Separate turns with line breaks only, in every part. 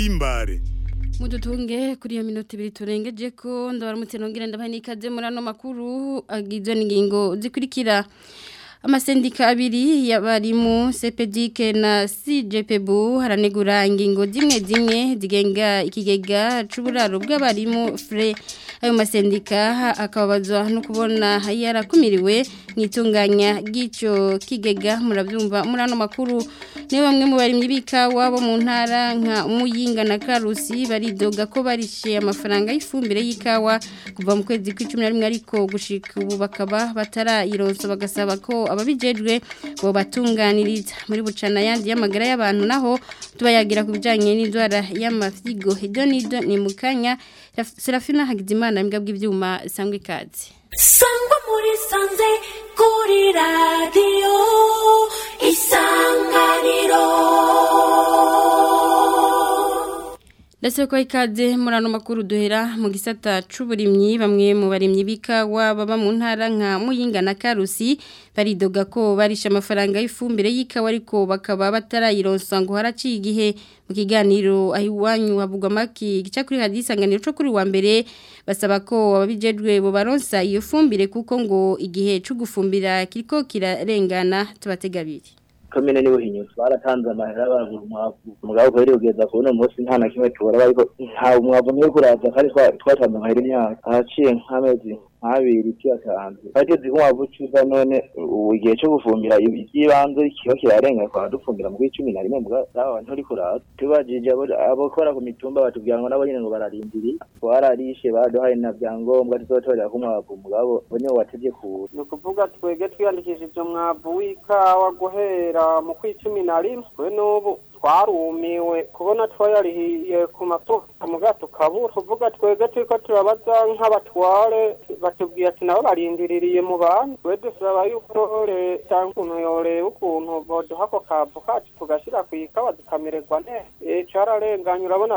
himbare
mudutunge kuri iyo minota ibiri turengeje ko ndabaramutse nongera ndabaha n'ikaze muri ano makuru agizwe n'ingingo zikurikira amasendika abiri y'abarimu CPDK na CJPBU haranegura ingingo zimwe zimwe zigenga ikigega c'uburaro bw'abarimu FRE ayo masendika akababazwa no kubona yarakumiriwe mwitunganya gico kigega murabyumva muri ano makuru ni bamwe mu barimyi bikawa bo mu ntara nka Muyinga na Karusi baridoga ko barishe amafaranga y'ifumbire y'ikawa kuva mu kwezi kwa 11 ariko gushika ubu bakaba batarayironso bagasaba ko ababijejwe bo batunganiriza muri bucana yandi y'amagara y'abantu naho tubayagira ku bijanye n'indwara y'amafyigo hedonido ni mukanya Serafina Hagizimana imbwa bw'ivyuma sangwe ikaze
sangwa muri sanze kuri radio isanganiro
Ndase ko ikaze muri ano makuru duhera mu gisata c'uburimyi bamwe mu barimyi bikawa baba mu ntara nka Muyinga na Karusi baridoga ko barisha amafaranga y'ifumbire y'ikawa ariko bakaba batarayironsa ngo haraciye igihe mu kiganiro ahiwanyu havugwa maki gica kuri hadisanganiro cyo kuri wa mbere basaba ko ababijejwe bo baronsa iyo fumbire kuko ngo igihe cyo gufumbira kiriko kirarengana tubategabiri
komine niwe hinyuze baratanze amahera baragura umwavu umugabo kweri kugeza ku uno munsi nta na kimwe tubura ariko nta umwavu niwe kuraza kandi twatanze amahera imyaka haciye nk'amezi nk'abiri tuyatanze bageze ku mwavu ucuza none ubu igihe cyo gufumbira iby'ibanze kiba kirarenga kwa dufumbira mu cumi na rimwe mugabo nturi kuraza tubajije abakora ku mitumba batubwira ngo nabo nyine ngo bararindiri twararishe baduhaye na byangombwa tuzotorera ku mwavu mugabo bo niwe watevye kuza
ni ukuvuga twebwe twiyandikishije umwavu w'ikawa guhera mu kw'icumi na rimwe we n'ubu twarumiwe kubona twayarihiye ku masoko muga tukabura kuvuga twebwe turiko turabaza nk'abatware batubwiye ati nabo barindiririye mu bantu twe dusaba yuko leta ukuntu yoreba ukuntu boduha ako kavu kacu tugashira ku ikawa zikamererwa neza cararenganye urabona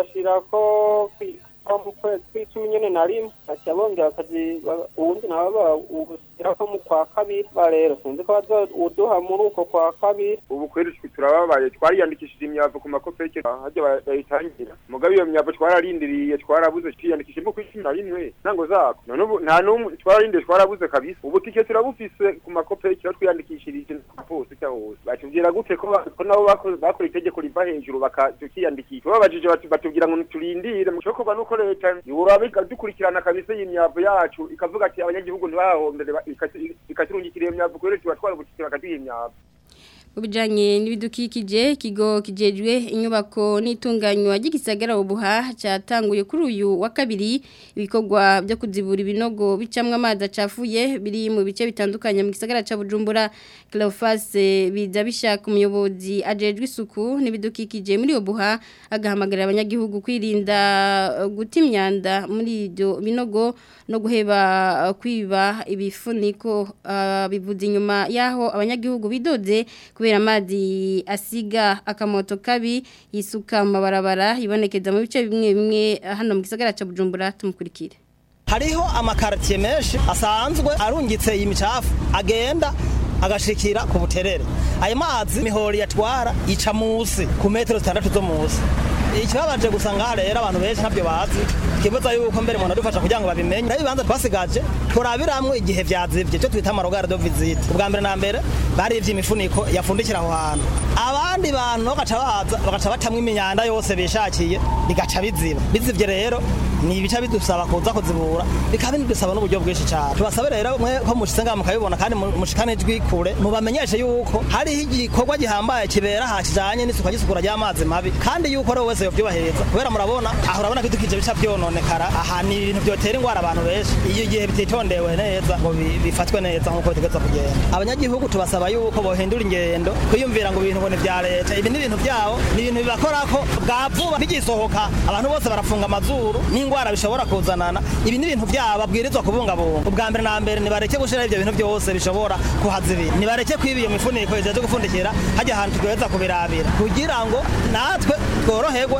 bashirako mu kwezi kw'icumi nyene na rimwe baca bongera bakazi uwundi nabo bawushyirako mu kwa kabiri rero sinzi ko bazoduha muri uko kwa kabiri
ubu kweri turababaye twariyandikishije imyavu ku makopeke hajya bayitangira mugabe iyo myavu twararindiriye twarabuze twiyandikishije mu kw'icumi na rimwe ntango zako none ubu nta n'umwe twararindiriye twarabuze kabisa ubu tike turabufise ku makopeke aho twiyandikishirije hose cyangwa hose batubwira gute ko nabo bakora itegeko riva hejuru bakiyandikisha babajije batubwira ngo turindire mu cyokorwa nuko leta yoraba dukurikirana kabisa iyi myavu yacu ikavuga ati abanyagihugu ntibahombere ikaturungikira iyo myavu kubera tuba twarabutike bakaduha imyavu
Ubijanye n'ibidukikije ikigo kijejwe inyubako n'itunganywa ry'igisagara ubuha cyatanguye kuri uyu wa kabiri ibikorwa byo kuzibura ibinogo bicamwe amazi acafuye biri mu bice bitandukanye mu gisagara ca Bujumbura Cleophas biza bishaka umuyobozi ajejwe isuku n'ibidukikije muri ubuha agahamagarira abanyagihugu kwirinda guta imyanda muri ibyo binogo no guheba kwiba ibifuniko uh, bivuze inyuma yaho abanyagihugu bidoze kubera amazi asiga akamoto kabi yisuka mu mabarabara ibonekeza mu bice bimwe bimwe hano mu gisagara cya Bujumbura tumukurikire
hariho amakaritiye menshi asanzwe arungitse iyi micafu agenda agashikira ku buterere ayo mazi mihori yatwara ica musi ku metero zitandatu zo musi ikibabaje gusa ngaha rero abantu benshi ntabyo bazi kibuza yuko mbere umuntu adufasha kugira ngo babimenye nayo ibibanza twasigaje turabiramwo igihe vyazivye cyo twita amarogare de visite ubwa mbere na mbere barivye imifuniko yafundikira aho hantu abandi bantu bagaca baza bagaca batamwa imyanda yose bishakiye bigaca biziba bizivye rero ni ibica bidusaba kuza kuzibura bikaba bidusaba n'uburyo bwinshi cyane tubasabe rero mwe ko mushitse ngaha mukabibona kandi mushikane ijwi kure mubamenyeshe yuko hariho igikorwa gihambaye kibera aha kijanye n'isuka ry'isukura ry'amazi mabi kandi yuko rero wese yovyubahiriza kubera murabona aho urabona ko idukije bica vyononekara aha ni ibintu vyotera ingwara abantu benshi iyo igihe bititondewe neza ngo bifatwe neza nk'uko bitegeza kugenda abanyagihugu tubasaba yuko bohindura ingendo kwiyumvira ngo ibintu ngo ni vya leta ibi ni ibintu vyabo ni ibintu bibakorako bwa vuba bigisohoka abantu bose barafunga amazuru n'ingwara bishobora kuzanana ibi ni ibintu vyabo babwirizwa kubungabunga ubwa mbere na mbere nibareke gushira ivyo bintu byose bishobora kuhazibira nibareke kwiba iyo mifuniko ijeje gufundikira hajya ahantu tugaheza kubirabira kugira ngo natwe tworoherwe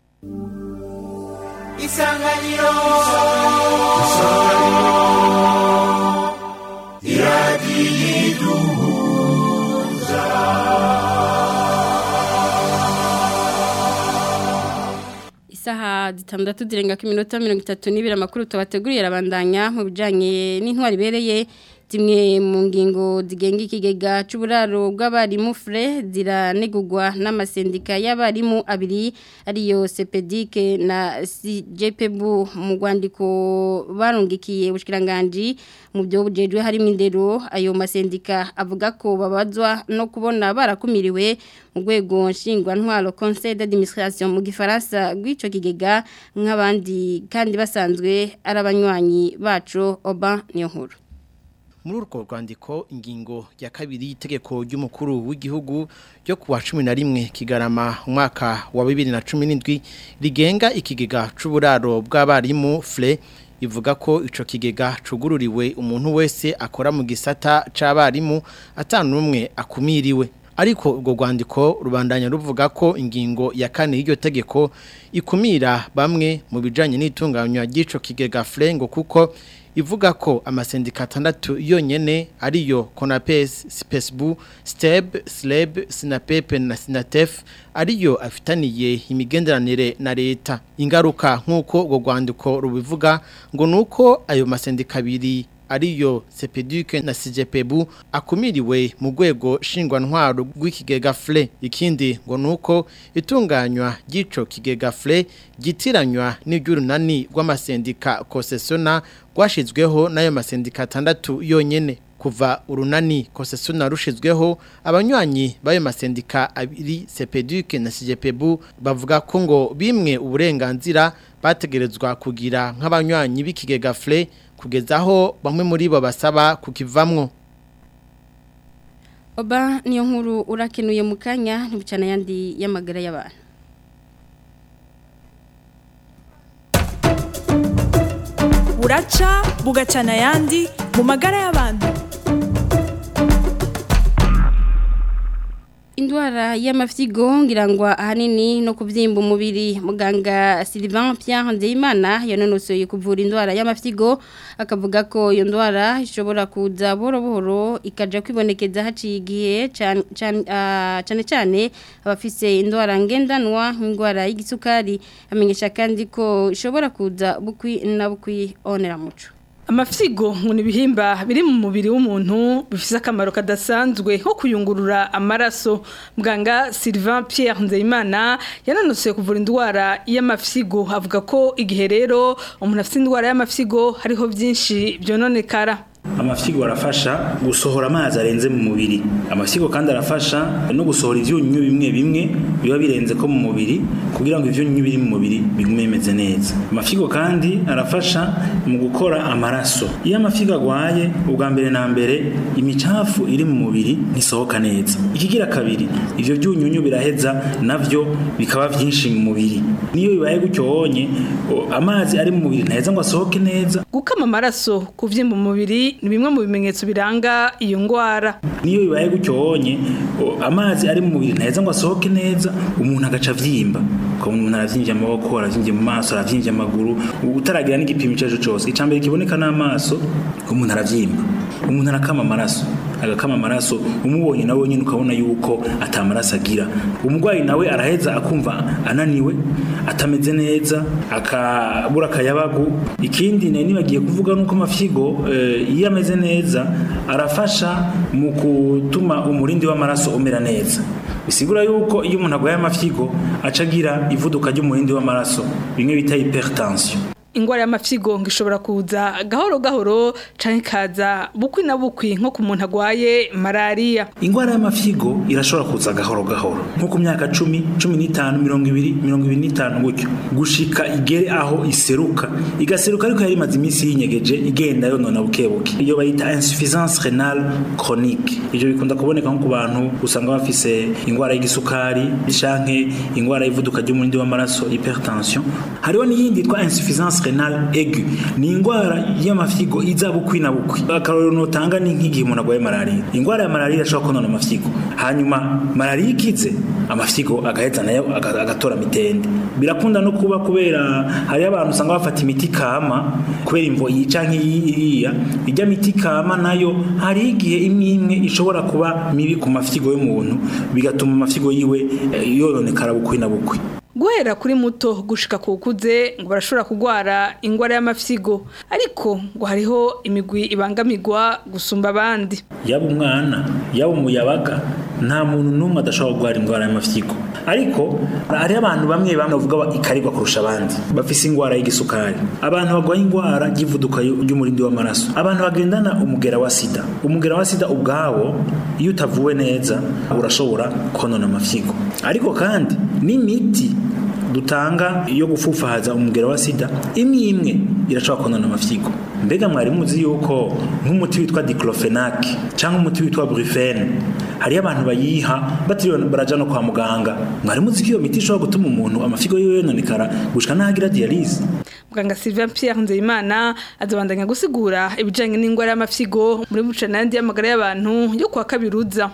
isanganiro iradiyiduhuza
isaha zitandatu zirenga ku minota mirongo itatu n'ibiri amakuru tubateguriye arabandanya mu bijyanye n'intwari ibereye zimwe mu ngingo zigenga ikigega cy'uburaro bw'abarimu fure ziranegurwa n'amasendika y'abarimu abiri ariyo sepedike na cjpbu mu rwandiko barungikiye ubushyiranganji mu byo bujejwe harimo indero ayo masendika avuga ko babazwa no kubona barakumiriwe mu rwego nshingwantwaro conseil d'administration mu gifaransa rw'icyo kigega nk'abandi kandi basanzwe ari abanywanyi bacu oba niyo nkuru
muri urwo rwandiko ingingo ya kabiri y'itegeko ry'umukuru w'igihugu ryo kuwa cumi na rimwe kigarama umwaka wa bibiri na cumi n'indwi rigenga ikigega c'uburaro bw'abarimu fure ivuga ko ico kigega cugururiwe umuntu wese akora mu gisata c'abarimu atanumwe akumiriwe ariko urwo rwandiko rubandanya ruvuga ko ingingo ya kane y'iryo tegeko ikumira bamwe mu bijanye n'itunganywa ry'ico kigega fure ngo kuko ivuga ko amasendika atandatu yonyene ariyo Conapes, Spesbu, Steb, Sleb, Sinapepe na Sinatef ariyo afitaniye imigenderanire na leta. Ingaruka nk'uko urwo rwandiko rubivuga ngo nuko ayo masendika abiri ariyo Sepeduke na CJPBU akumiriwe mu rwego shingwantwaro rw'ikigega FLE ikindi ngo nuko itunganywa ry'ico kigega FLE gitiranywa n'iby'urunani rw'amasendika kosesona rwashizweho n'ayo masendika atandatu yonyene kuva urunani kosesona rushizweho abanywanyi b'ayo masendika abiri Sepeduke na CJPBU bavuga ko ngo bimwe uburenganzira bategerezwa kugira nk'abanywanyi b'ikigega FLE kugeza aho bamwe muri bo basaba kukivamwo
oba niyo nkuru urakenuye mu kanya ntibucana yandi y'amagara y'abantu
buraca bugacana ayandi mu magara y'abantu
indwara y'amafyigo ngirangwa ahanini no kubyimba umubiri muganga Sylvain Pierre Nzeyimana yanonosoye kuvura indwara y'amafyigo akavuga ko iyo ndwara ishobora kuza buhoro buhoro ikaja kwibonekeza haciye igihe cyane cyane abafise indwara ngendanwa nk'indwara y'igisukari amenyesha kandi ko ishobora kuza bukwi na bukwi onera muco
amafyigo ngo ni ibihimba biri mu mubiri w'umuntu bifite akamaro kadasanzwe nko kuyungurura amaraso muganga Sylvain Pierre Nzeyimana yananutse kuvura indwara y'amafyigo avuga ko igihe rero umuntu afite indwara y'amafyigo hariho byinshi byononekara
amafyigo arafasha gusohora amazi arenze mu mubiri amafyigo kandi arafasha no gusohora ivyunyunyu bimwe bimwe biba birenze ko mu mubiri kugira ngo ivyunyunyu biri mu mubiri bigume bimeze neza amafyigo kandi arafasha mu gukora amaraso iyo amafyigo agwaye ubwa mbere na mbere imicafu iri mu mubiri ntisohoka neza ikigira kabiri ivyo vyunyunyu biraheza navyo bikaba vyinshi mu mubiri niyo bibaye gutyo wonye amazi ari mu mubiri ntaheza ngo asohoke neza
gukama amaraso kuvyimba umubiri ni bimwe mu bimenyetso biranga iyo ngwara
niyo bibaye gutyo wonye amazi ari mu mubiri ntaheza ngo asohoke neza umuntu agaca avyimba ukabona umuntu aravyimbye amaboko aravyimbye mu maso aravyimbye amaguru utaragira n'igipimo ico arico cose icambere kiboneka n'amaso umuntu aravyimba umuntu arakama amaraso agakama amaraso umubonye nawe nyine ukabona yuko atamaraso agira umurwayi nawe araheza akumva ananiwe atameze neza akabura akayabagu ikindi nari nibagiye kuvuga nuko amafyigo iyo ameze neza arafasha mu gutuma umurindi w'amaraso umera neza bisigura yuko iyo umuntu agwaye amafyigo aca agira ivuduka ry'umurindi w'amaraso bimwe bita hypertension
ingwara y'amafyigo ngo ishobora kuza gahoro gahoro canke kaza bukwi na bukwi nko ku muntu agwaye malaria
ingwara y'amafyigo irashobora kuza gahoro gahoro nko ku myaka cumi cumi n'itanu mirongo ibiri mirongo ibiri n'itanu gutyo gushika igere aho iseruka igaseruka ariko yari imaze iminsi yinyegeje igenda yonona buke buke iyo bayita insuffisance renale chronique ivyo bikunda kuboneka nko ku bantu usanga bafise ingwara y'igisukari canke ingwara y'ivuduka ry'umurindi w'amaraso hypertension hariho n'iyindi yitwa insuffisance renale aigu ni ingwara y'amafyigo iza bukwi na bukwi akarorero notanga ni nk'igihe umuntu agwaye malaria ingwara ya malaria irashobora konona amafyigo hanyuma malaria ikize amafyigo agaheza nayo agatora mitende birakunda no kuba kubera hariyo abantu usanga bafata imiti kama kubera imvo iyi canke iriya ijya miti kama nayo hari igihe imwe imwe ishobora kuba mibi ku mafyigo y'umuntu bigatuma amafyigo yiwe yononekara bukwi na bukwi
guhera kuri muto gushika ku kuze ngo barashobora kugwara ingwara y'amafyigo ariko ngo hariho imigwi ibangamirwa gusumba abandi
yaba umwana yaba umuyabaga nta muntu n'umwe adashobora kurwara indwara y'amafyigo ariko hariho abantu bamwe bamwe bavuga ikarigwa kurusha abandi bafise ingwara y'igisukari abantu barwaye ingwara y'ivuduka ry'umurindi w'amaraso abantu bagendana umugera wa sida umugera wa sida ubwawo iyo utavuwe neza urashobora konona amafyigo ariko kandi n'imiti dutanga yo gufufahaza umugera wa sida imwe imwe irashobora konona amafyigo mbega mwari muzi yuko nk'umuti witwa diclofenac cyangwa umuti witwa brufene hariyo abantu bayiha batiriwe baraja no kwa muganga mwari muzi ko iyo miti ishobora gutuma umuntu amafigo yiwe yononekara gushika n'ahagira dialyse
muganga Sylvain Pierre Nzeyimana azobandanya gusigura ibijanye n'ingwara y'amafyigo muri bucanandi y'amagara y'abantu yo kwa kabiruza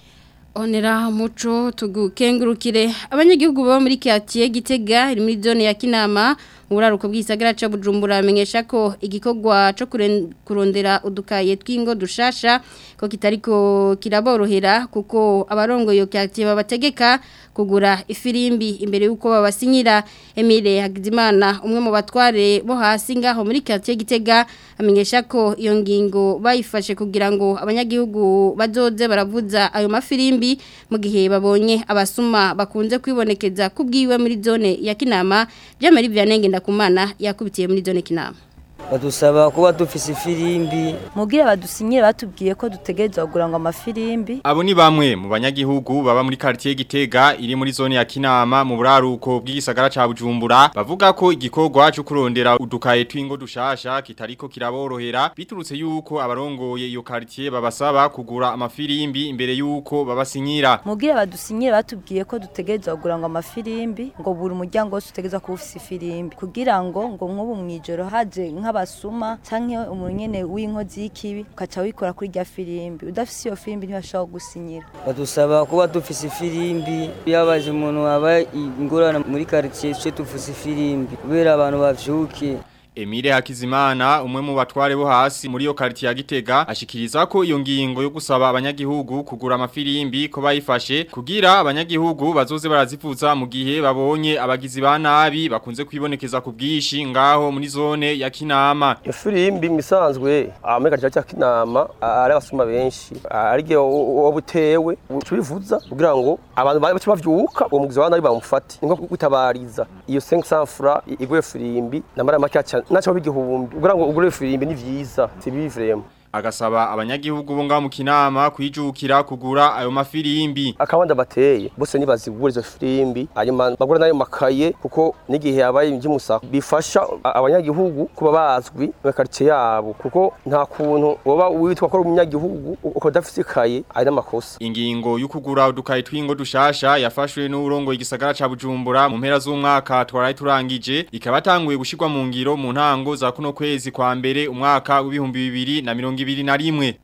Onera muco tugukengurukire abanyagihugu baba muri quartier Gitega iri muri zone ya Kinama uburaruko bw'isagara ca Bujumbura amenyesha ko igikorwa cyo kurondera udukaye twingo dushasha ko kitariko kiraborohera kuko abarongo yo quartier babategeka kugura ifirimbi imbere yuko babasinyira Emile Hagizimana umwe mu batware bo hasi ngaho muri quartier Gitega amenyesha ko iyo ngingo bayifashe kugira ngo abanyagihugu bazoze baravuza ayo mafirimbi mu gihe babonye abasuma bakunze kwibonekeza kubwiwe muri zone ya Kinama Jamari Vianenge ndakumana yakubitiye muri zone Kinama
badusaba kuba dufise ifirimbi mugira badusinyire batubwiye ko dutegerezwa kugura ngo amafirimbi
abo ni bamwe mu banyagihugu baba muri quartier Gitega iri muri zone ya Kinama mu buraruko bw'igisagara ca Bujumbura bavuga ko igikorwa cyo kurondera udukaye twingo dushasha kitariko kiraborohera biturutse yuko abarongoye iyo quartier babasaba kugura amafirimbi imbere yuko babasinyira
mugira badusinyire batubwiye ko dutegerezwa kugura ngo amafirimbi ngo buri umuryango wose utegerezwa kuba ufise ifirimbi kugira ngo ngo nk'ubu mwijoro haje nka abasuma canke umunyene w'inkozi y'ikibi ukaca wikora kuri rya firimbi udafise iyo firimbi ntibashobora gusinyira
badusaba kuba dufise ifirimbi yabaje umuntu wabaye ingorane muri quartier cyo dufise ifirimbi kubera abantu bavyuke
Emile Hakizimana umwe mu batware bo hasi muri yo quartier ya Gitega ashikiriza ko iyo ngingo yo gusaba abanyagihugu kugura amafirimbi ko bayifashe kugira abanyagihugu bazoze barazivuza mu gihe babonye abagizi ba nabi bakunze kwibonekeza ku bwishi ngaho muri zone ya Kinama.
Ifirimbi misanzwe amega cya Kinama ari abasuma benshi arige obutewe ubivuza kugira ngo abantu bace bavyuka uwo mugizi wa nabi bamufate ninko gutabariza iyo 500 francs igwe firimbi namara make nacho bigihumbi kugira ngo ugure firimbi ni vyiza sibivremo
agasaba abanyagihugu bo ngaho mu kinama kwijukira kugura ayo mafirimbi
akabanda bateye bose nibazigura izo firimbi hanyuma bagura nayo makaye kuko n'igihe yabaye iby'umusaka bifasha abanyagihugu kuba bazwi mu quartier yabo kuko nta kuntu woba witwa ko ari umunyagihugu uko dafite ikaye ari n'amakosa
ingingo yo kugura udukaye twingo dushasha yafashwe n'urongo igisagara ca Bujumbura mu mpera z'umwaka twaraye turangije ikaba tanguye gushirwa mu ngiro mu ntango za kuno kwezi kwa mbere umwaka w'ibihumbi bibiri na mirongo ibiri na rimwe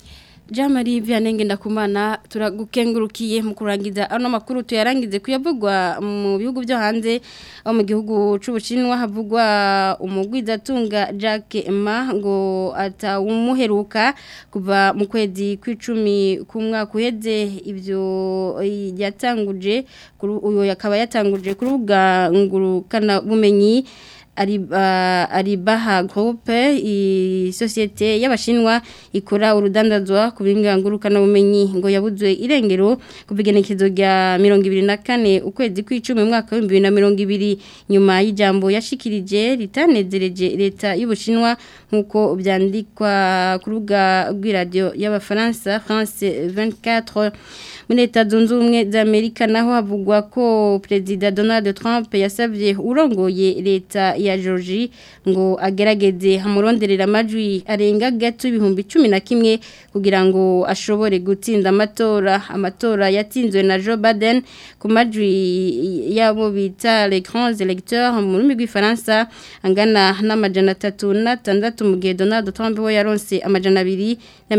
Jamari Vianenge ndakumana turagukengurukiye mu kurangiza ano makuru tuyarangize kuyavugwa mu bihugu byo hanze aho mu gihugu c'ubushinwa havugwa umugwizatunga Jacques Ma ngo atawumuheruka kuva mu kwezi kw'icumi ku mwaka uheze ibyo yatanguje uyo yakaba yatanguje ku rubuga ngurukana bumenyi Aribaha Groupe isosiyete y'abashinwa ikora urudandazwa ku bingangurukana bumenyi ngo yabuzwe irengero kubigenekezo rya 2024 ukwezi kw'icumi mu mwaka wa 2020 nyuma y'ijambo yashikirije ritanezereje leta y'ubushinwa nkuko byandikwa ku rubuga rw'iradio y'abafaransa France 24 muri leta zunze ubumwe za Amerika naho havugwa ko Perezida Donald Trump yasabye urongoye leta ya Georgie ngo agerageze hamuronderera amajwi arenga gato ibihumbi 11 kugira ngo ashobore gutsinda amatora amatora yatsinzwe na Joe Biden ku majwi yabo bita les grands électeurs mu rurimi rw'ifaransa angana n'amajana 36 mu gihe Donald Trump we yaronse amajana 2 na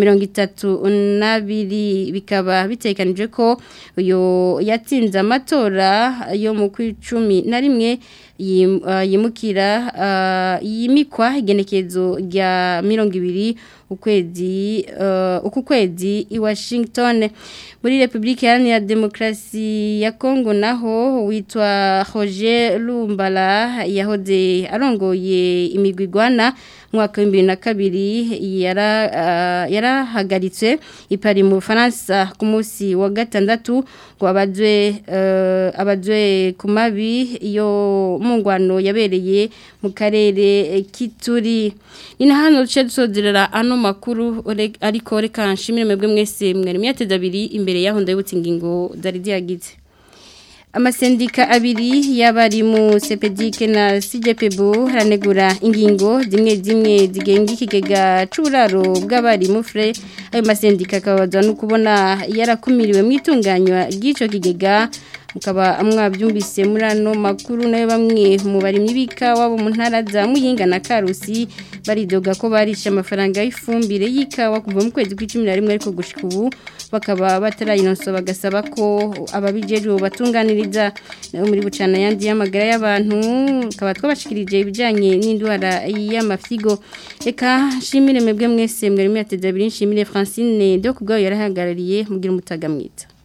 32 bikaba bitekanije ko uyo yatsinze amatora yo mu kwicumi na rimwe yimukira yimikwa igenekezo rya mirongo ibiri ukwezi uh, uku kwezi i Washington muri Republika Iharanira Demokarasi ya Kongo naho witwa Roger Lumbala yahoze arongoye imigwigwana mwaka wa 2002 yara uh, yarahagaritse ipari mu Faransa ku munsi wa gatandatu ngo abazwe uh, abazwe ku mabi yo mungwano yabereye mu karere kituri ina hano duce dusozerera ano makuru ariko reka nshimire mwebwe mwese mwari myateza abiri imbere yaho ndabutse ingingo zari ziyagize amasendika abiri y'abari mu sepedike na CJPBO haranegura ingingo zimwe zimwe zigenga ikigega c'uburaro bw'abari mu fre ayo masendika akabazwa no kubona yarakumiriwe mu itunganywa ry'ico kigega mukaba mwabyumvise muri ano makuru nayo bamwe mu barimyi b'ikawa mu ntara za Muyinga na Karusi baridoga ko barisha amafaranga y'ifumbire y'ikawa kuva mu kwezi kw'icumi na rimwe ariko gushika ubu bakaba batarayinonso bagasaba ko ababijejwe batunganiriza nayo muri bucana yandi y'amagara y'abantu akaba twabashikirije ibijanye n'indwara y'amafyigo reka nshimire mwebwe mwese mwari mwateze abiri nshimire Francine do kubwayo yarahagarariye mugira umutaga mwiza